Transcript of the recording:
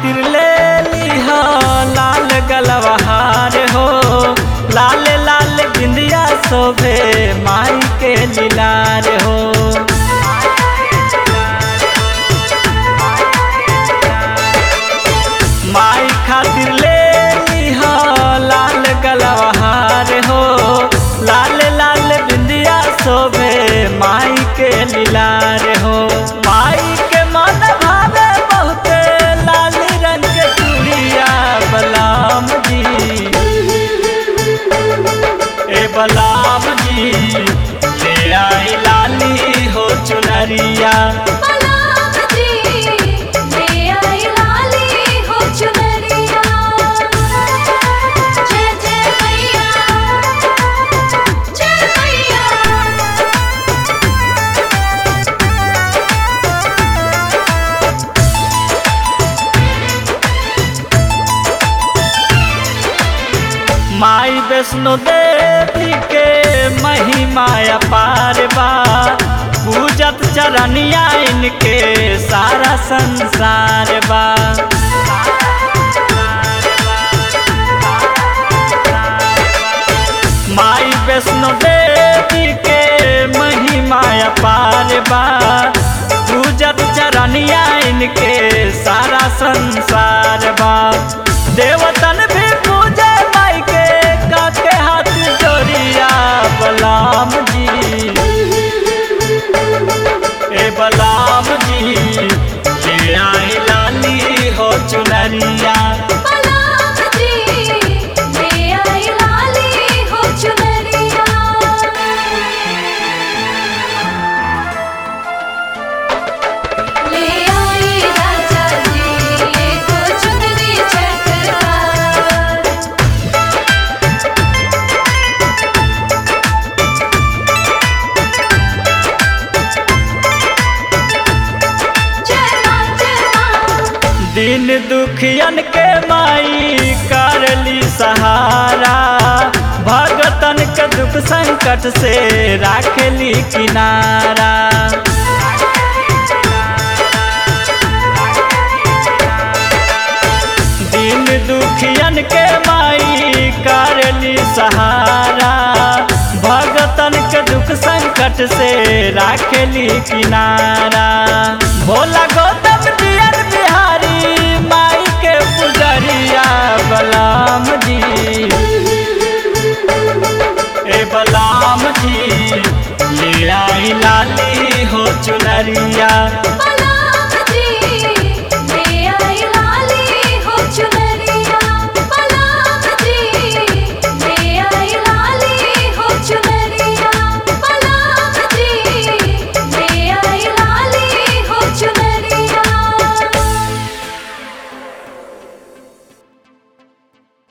खातिर ले लीह लाल गलवहार हो लाल लाल बिंदिया शोभे माई के लीलार हो माई खातिर ले लीह लाल गलवहार हो लाल लाल बिंदिया शोभे माई के लीलार हो माई के मन भावे बहुते लाल रंग के चूड़िया बलाम जी ए बलाम जी ले आई लाली हो चुनरिया बलाम जी ले आई लाली हो चुनरिया जय जय मैया जय मैया माई वैष्णो देवी के महिमा अपार बा पूजत चरनिया इनके सारा संसार बा माई वैष्णो देवी के महिमा अपार बा पूजत चरनिया इनके सारा संसार बा देवतन भी पूजे माई के काके हाथ जोड़िया बलाम जी ए बलाम जी ले आई लाली हो चुनरिया बलाम जी ले आई लाली हो चुनरिया ले आई राजा जी एक चुनरी चटकार जय मां जय मां दिन दुखियन के माई करली सहारा भगतन के दुख संकट से राखली किनारा दिन दुखियन के माई करली सहारा भगतन के दुख संकट से राखली किनारा भोला गौतम दियर बिहारी माई के पुजरिया बलाम जी ए बलाम जी ले आई लाली हो चुनरिया